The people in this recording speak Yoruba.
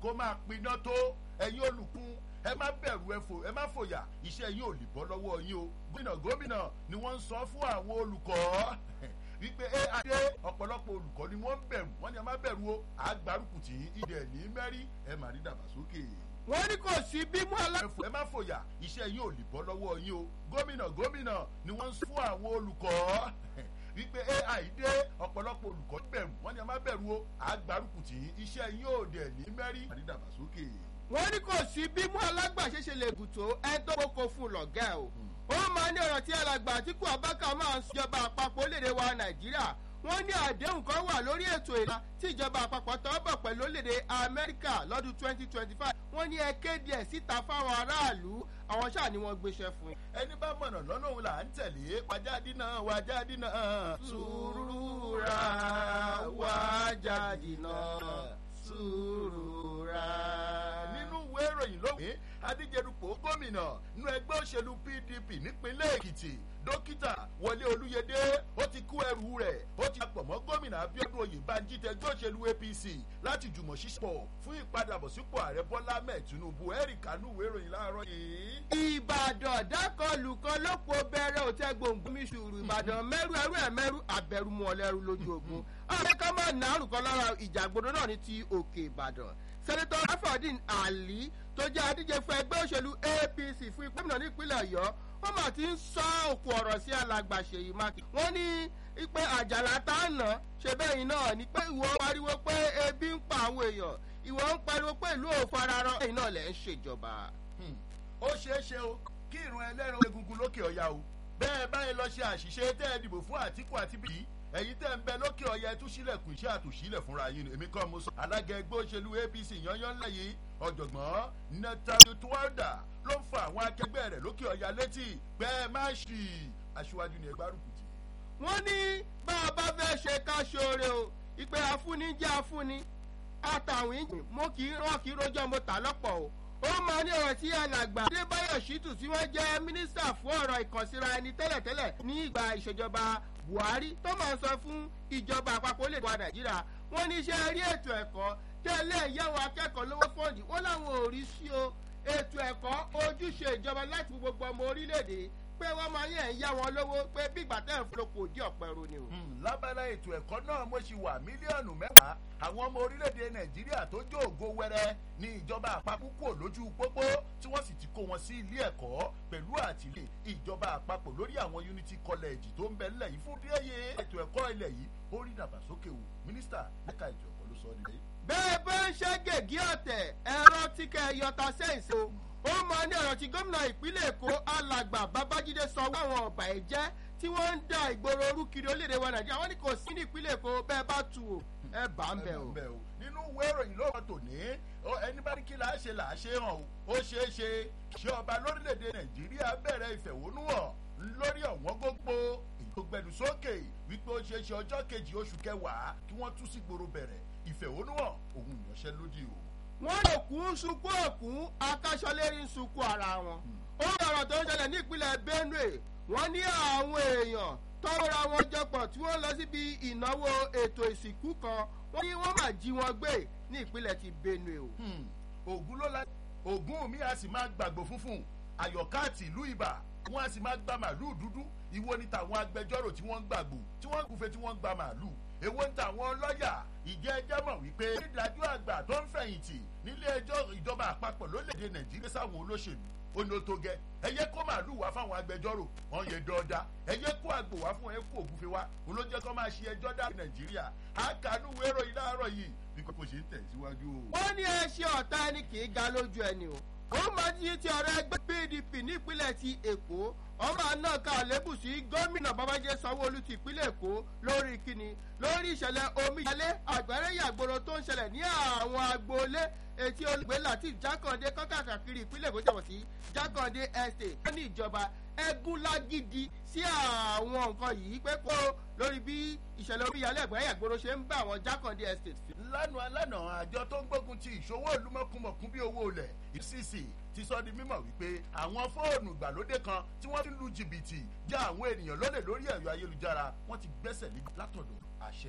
kó máa piná tó ẹ̀yin olùkún ẹ má bẹ̀rù ẹ má fòyà iṣẹ́ yín ò lè bọ́ lọ́wọ́ yín o gómìnà gómìnà ni wọ́n ń sọ fún àwọn olùkọ́ wípé ẹ adé ọ̀pọ̀lọpọ̀ olùkọ́ ni wọ́n ń bẹ̀rù wọ́n ní ẹ má bẹ̀rù o àgbárùkù tí ìdẹ̀ ní mẹ́rí ẹ má rí dàgbàsókè wọ́n ní kò sí bímú alá. ẹ má fòyà iṣẹ́ yín ò lè bọ́ lọ́wọ́ yín o gómìnà gómìnà ni wọ́n ń fún àwọn olùkọ́ wípé ai dé ọ̀pọ̀lọpọ̀ olùkọ́ bẹ̀rù wọ́n ní ẹ má bẹ̀rù o àgbárùkù tí iṣẹ́ yín ò dẹ̀ ní mẹ́rí àdídàgbàsókè. wọ́n ní kò sí bímú alágbàṣe ṣe lè bùtò ẹ tó kókó fún lọ́gẹ́ o. ó máa ní ọ̀rọ̀ tí alàgbà àtìkú abáka máa ń sọjọba àpapọ̀ orílẹ̀-èdè wa nàìjíríà wọ́n ní àdéhùn kan wà lórí ètò ìlà tí ìjọba àpapọ̀ tọ́ bọ̀ pẹ̀lú orílẹ̀-èdè amẹ́ríkà lọ́dún twenty twenty five wọ́n ní ẹ kéde ẹ̀ síta fáwọn aráàlú àwọn ṣáà ni wọ́n gbéṣẹ́ fún yín. ẹni bá mọ̀nà lọ́nà òun là ń tẹ̀lé wájáde náà wájáde náà. sùúrù ra wájáde náà sùúrù ra. nínú ìwé ìròyìn lónìí adíjẹrùpọ̀ gómìnà nínú ẹgbẹ́ òṣèlú pdp nípínlẹ̀ èkìtì dókítà wọlé olúyẹdẹ ó ti kú ẹrù rẹ̀ ó ti pọ̀ mọ́ gómìnà abiodun oyèbánjí tẹgbẹ́ òṣèlú apc láti jùmọ̀ ṣíṣpọ̀ fún ìpadàbọ̀sípò ààrẹ bọ́lá mẹ́ẹ̀ tinubu ẹ̀rì kanú ìwé ìròyìn láàárọ̀ yìí. ìbàdàn dákọlùkọ lóko bẹ̀rẹ̀ òtẹ́ gbòǹgbòmí ṣùrù ìbàdàn mẹ́rù ẹrú ẹ̀ mẹ́rù abẹ́rùmú ọlẹ́rù lójú ogun ààrẹ máa nàárùn kan lára ìjàgbọ́dọ̀ náà ní ti òkè ìbàdàn sẹ́nitọ́ afọ̀dín àlí tó jẹ́ adíje fún ẹgbẹ́ òṣèlú apc fún ipò gómìnà nípínlẹ̀ ọ̀yọ́ wọ́n mà ti ń sọ òkú ọ̀rọ̀ sí alàgbà ṣèyí mákì wọ́n ní pé àjàlá tá a nà ṣe bẹ́yìn náà ni pé ìwọ pariwo pé ebi ń pa àwọn èèyàn ìwọ ń pariwo pé ìlú òfararọ ẹ̀yìn náà lẹ̀ ń ṣèjọba. ó ṣeé ṣe o kí ìrún ẹlẹ́rọ egungun lókè ọ̀yà o bẹ́ẹ̀ báyìí lọ ṣe àṣìṣe tẹ́ ẹ dìbò fún àtìkù àti bíi ẹ̀yin tẹ́ ń bẹ lókè ọ̀yà ẹ tún sílẹ̀kùn iṣẹ́ àtúnṣílẹ̀ fúnra yín èmi kọ́ mo sọ. alága ẹgbẹ́ òṣèlú apc yányán lẹ́yìn ọ̀jọ̀gbọ́n netayu tuwada ló ń fa àwọn akẹgbẹ́ rẹ̀ lókè ọ̀yà létí pé ẹ má ṣì aṣíwájú ni ẹgbẹ́ àrùkùtì. wọ́n ní bá a bá fẹ́ ṣe ká ṣoore o ìpè afúnni jẹ́ afúnni àtàwìn mo kì í rán kì í rojọ́ mo tà lọ́pọ̀ o ó máa ní ọ̀rọ̀ tí alàgbà adébáyọ̀ ṣítù tí wọ́n jẹ́ mínísítà fún ọ̀rọ̀ ìkànsíra ẹni tẹ́lẹ̀tẹ́lẹ̀ ní ìgbà ìṣèjọba buhari tó máa sọ fún ìjọba àpapọ̀ lè wa nàìjíríà wọ́n ní iṣẹ́ rí ètò ẹ̀kọ́ tẹ́lẹ̀ ìyáwó akẹ́kọ̀ọ́ lówó fọ́ọ̀dì wọ́n láwọn ò rí sí o ètò ẹ̀kọ́ ojúṣe ìjọba láti gbogbo ọmọ orílẹ̀-èdè pé wọ́n máa yẹ̀ ń yá wọn lówó pé bí ìgbà tẹ́ ń fọlọ́pọ̀ òdì ọ̀pẹ ro ni o. lábala ètò ẹ̀kọ́ náà mo ṣì wà mílíọ̀nù mẹ́wàá àwọn ọmọ orílẹ̀-èdè nàìjíríà tó jó ògo wẹrẹ ní ìjọba àpapọ̀ kò lójú pópó tí wọ́n sì ti kó wọn sí ilé ẹ̀kọ́ pẹ̀lú àtìlẹ́ ìjọba àpapọ̀ lórí àwọn unity college tó ń bẹ nílẹ̀ yìí fún díẹ̀yẹ ètò ẹ̀kọ́ ilẹ̀ yìí ó rí dàgbàsókè o mínísítà lẹ́ka ètò ẹ̀kọ́ ló sọ ọ́ nílẹ̀. bẹ́ẹ̀ bá ń ṣe gègé ọ̀tẹ̀ ẹ̀rọ tíkẹ́ yọta sẹ́ǹsì o ó máa ní ọ̀rọ̀ tí gómìnà ìpínlẹ̀ èkó alàgbà babájídé sọ wáwọn ọ̀bà ẹ̀jẹ̀ tí wọ́n ń da ìgboro orú kiri orílẹ̀-èdè wa nàìjíríà wọ́n ní kò sí ní ìpínlẹ̀ èkó bẹ́ẹ̀ bá tu o ẹ bá ń bẹ̀ o. nínú ìwé ìròyìn ló wọ́n tò ní ẹni bá ní kí là á ṣe là á ṣe hàn o ó ṣeé ṣe ṣé ọba lórílẹ̀‐èdè nàìjíríà bẹ̀rẹ̀ ìfẹ̀hónúhàn lórí ọ̀wọ́n gbogbo ìgbògbẹ̀dùsókè wípé ó ṣeé ṣe ọjọ́ kejì oṣù kẹwàá kí wọ́n tú sí gbòòrò bẹ̀rẹ̀ ìfẹ̀hónúhàn òun ìyanṣẹ́lódì o wọ́n lè kú sunkún òkun akáṣọlérí ń sunkún ara wọn. ó rọrọ̀ tó ń ṣẹlẹ̀ ní ìpínlẹ̀ benue wọ́n ní àwọn èèyàn tọ́ra wọn jọpọ̀ tí wọ́n lọ síbi ìnáwó ètò ìsìnkú kan wọ́n ní wọ́n máa jí wọn gbé ní ìpínlẹ̀ ti benue o. ògùn ló la ògùn mi a sì máa gbàgbó funfun àyọ̀ká àti ìlú ibà wọ́n a sì máa gba màálù dúdú ìwo ni tàwọn agbẹjọ́rò tí wọ́n ń gbàgbó tí wọ́n ń gùnfẹ́ tí wọ́n ń gba màálù èwo ń tàwọn lọ́ọ̀yà ìjẹ́ ẹjẹ́ mọ̀ wípé ìdájọ́ àgbà tó ń fẹ̀yìntì nílé ẹjọ́ ìjọba àpapọ̀ lórílẹ̀‐èdè nàìjíríà sáwọn olóṣèlú ó ní ó tó gẹ ẹyẹ kó màálù wá fáwọn agbẹjọ́rò wọn yẹ dọ́ọ́dá ẹyẹ kó àgbò wá fún ẹ kó ògúnfe wá òun ló jẹ́ kó máa ṣe ẹjọ́ dá nàìjíríà àkànú wérò yìí láàárọ̀ yìí bí kò ṣe ń tẹ̀síwájú o. wọ́n ní ẹ ṣe ọ̀tá ẹni kì í ga lójú ẹni o ó máa ti ti ọ̀rọ̀ ẹgbẹ́ pdp nípínlẹ̀ ti èkó ọmọ náà ká lébù sí gómìnà babájẹ́ sanwó-olu ti ìpínlẹ̀ èkó lórí kíni lórí ìṣẹ̀lẹ̀ omíyalé àgbẹ̀rẹ̀yàgbòrò tó ń ṣẹlẹ̀ ní àwọn agboolé etí olùgbé latif jákàndé kọ́kàkiri ìpínlẹ̀ èkó jẹ̀wọ̀ sí jákàndé estate wọ́n ní ìjọba ẹgún lágídí sí àwọn nǹkan yìí pé kó lórí bí ìṣẹ̀lẹ̀ omíyalé àgbẹ̀rẹ̀yàgbòrò ṣe ń bá àwọn jákàndé estate fi. lánàá lánàá àjọ tó ń gbógun ti ìṣòwò olúmọkùnmọ̀kún bí owó ilẹ̀ ucc ti sọ di mímọ̀ wípé àwọn fóònù ìgbàlódé kan tí wọ́n ti ń lu jìbìtì já àwọn ènìyàn lólè lórí ẹ̀rọ ayélujára wọ́n ti gbẹ́sẹ̀ lé látọ̀dọ̀ àṣẹ